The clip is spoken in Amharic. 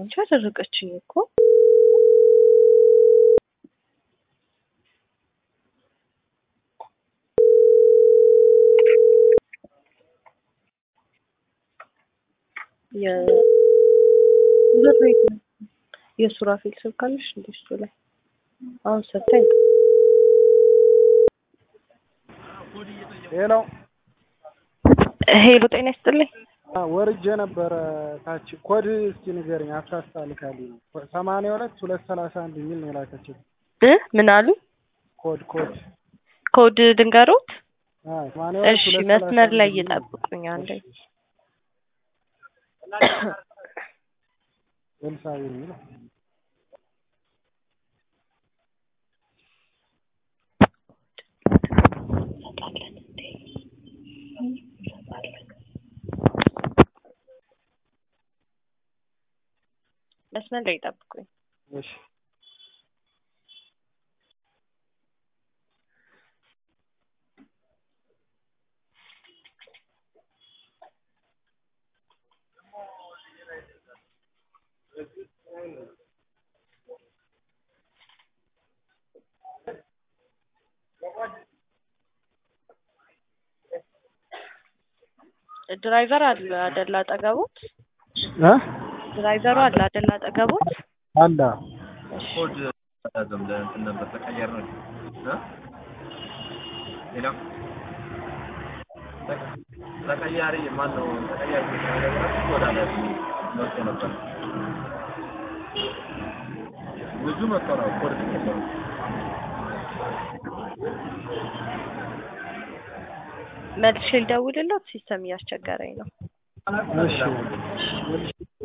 እንጂ አደረገችኝ እኮ የሱራፌል ስልክ አለሽ እንዴ? እሱ ላይ አሁን ሰታኝ ሄሎ ሄሎ፣ ጤና ይስጥልኝ። ወርጄ ነበረ ታች ኮድ እስኪ ንገረኝ። አሳስታ ልካልኝ ነው ሰማንያ ሁለት ሁለት ሰላሳ አንድ የሚል ነው የላከችው። እ ምን አሉ? ኮድ ኮድ ኮድ ድንገሮት። አዎ ሰማንያ ሁለት እሺ፣ ሁለት ሰላሳ መስመር ላይ አንድ የሚል ነው። እየጠብቁኝ አንዴ። ኤልሳቤጥ የሚለው መስመር ላይ ይጠብቁኝ። እሺ ድራይቨር አለ አይደል? አጠገቦት እ ድራይቨሩ አለ አይደል? አጠገቦት አለ ኮድ አላዘም ለእንትን ነበር ተቀየር ነው እ ሌላ ተቀያሪ ማን ነው ተቀያሪ ኮድ አለ መጥቶ ነበር ብዙ መጥቶ ነው ኮድ ተቀየረ መልሼ ልደውልለት፣ ሲስተም እያስቸገረኝ ነው። እሺ